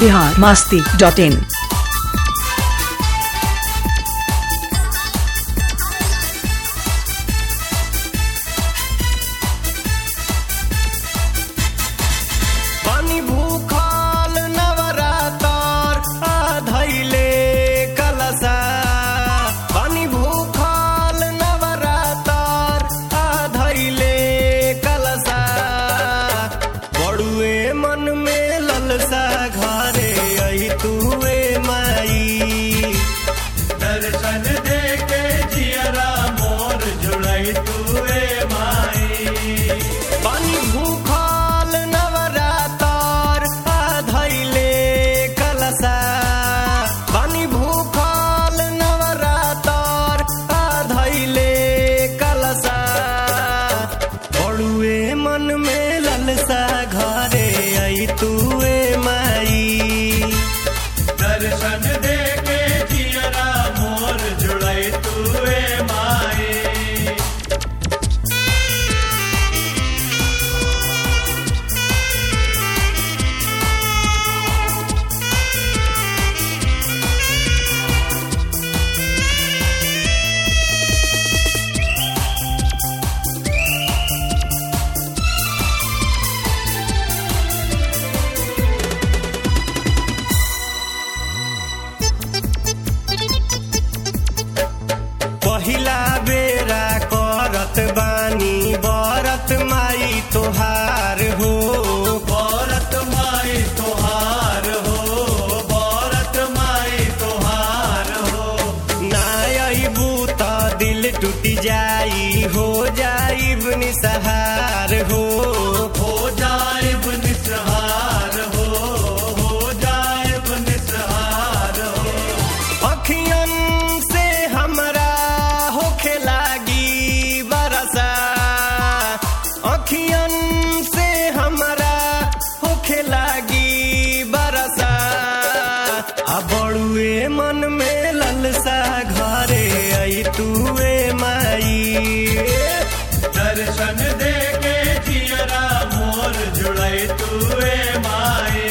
Bihar Masti dot इन पानी भूखल नवरातर आधैले कलसा पानी भूखल नवरातर आधैले कलसा बड़ुए मन में ललसा घरे आई तुए माई दर्शन दे के जियरा मोर जुड़ई तुए माई पानी भूखल नवरातर आधैले कलसा पानी भूखल नवरातर आधैले कलसा बड़ुए मन में ललसा घरे आई तुए माई दर्शन दे के जियरा मोर जुड़ई तुए माई पहिला बेरा करत बानी बरत माई तोहार हो बरत माई तोहार हो बरत माई तोहार हो ना अबू त दिल टूटी जाई हो जाइब निसहार हो हो जाइब निसहार हो हो जाइब निसहार हो अखियन से हमरा होखे लागी बरसा अखियन से हमरा होखे लागी बरसा आ बड़ुए मन में ललसा घरे आई तुए माई दर्शन दे के जियरा मोर जुड़ई तुए माई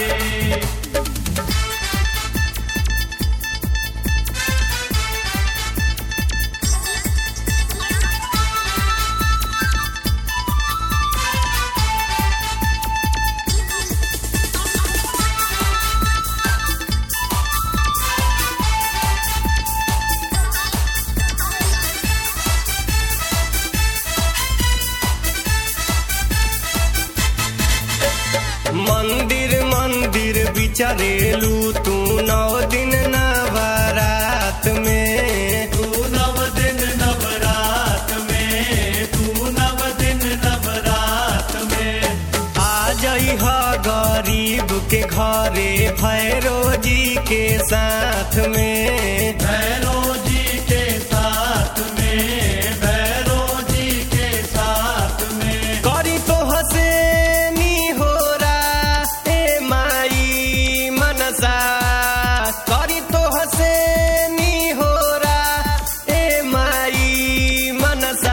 मंदिर मंदिर बिचरेलू तू नौ दिन नवरात में तू नव दिन नवरात में तू नव दिन नवरात में आ जई ह गरीब के घरे भैरो जी के साथ में भैरो जी के साथ में भैरो जी के साथ में करी तो हसेनी हो ए माई मनसा करी तो हसेनी हो ए माई मनसा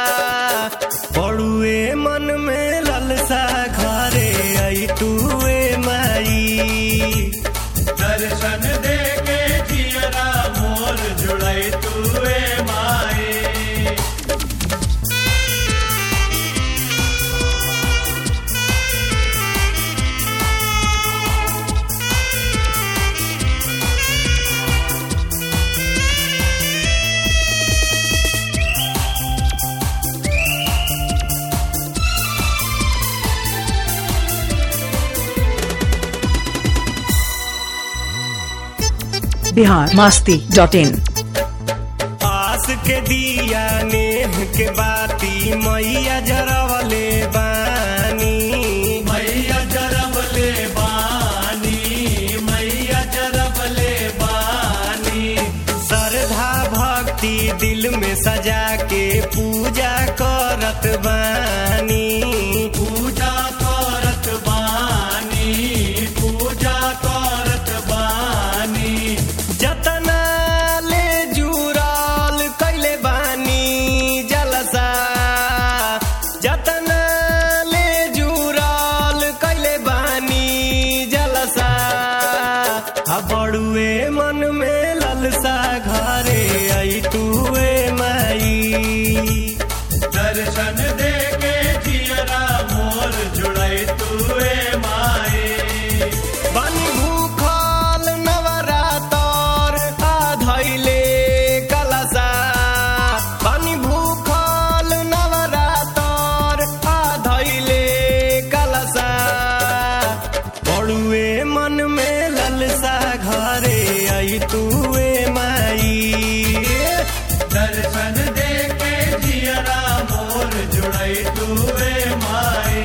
पड़ुए मन में ललसा घरे आई तुए माई दर्शन दे के जियरा मोर जुड़ई तुए माई बिहार मास्ती डॉट इन आस के दिया नेह के बाती मैया जरवले बानी मैया जरवले बानी मैया जरवले बानी श्रद्धा भक्ति दिल में सजा के पूजा करत बानी पूजा करत बानी पूजा करत बानी जतना ले जुराल कैले बानी जलसा जतना ले जुराल कैले बानी जलसा तुवे माए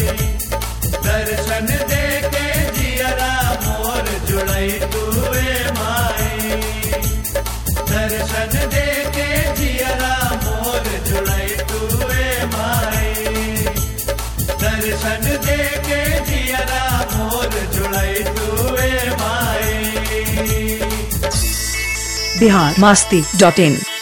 दर्शन दे के जियरा मोर जुड़ई तुवे माए दर्शन दे के जियरा मोर जुड़ई तुवे माए दर्शन दे के जियरा मोर जुड़ई तुवे माए बिहार मास्ती डॉट इन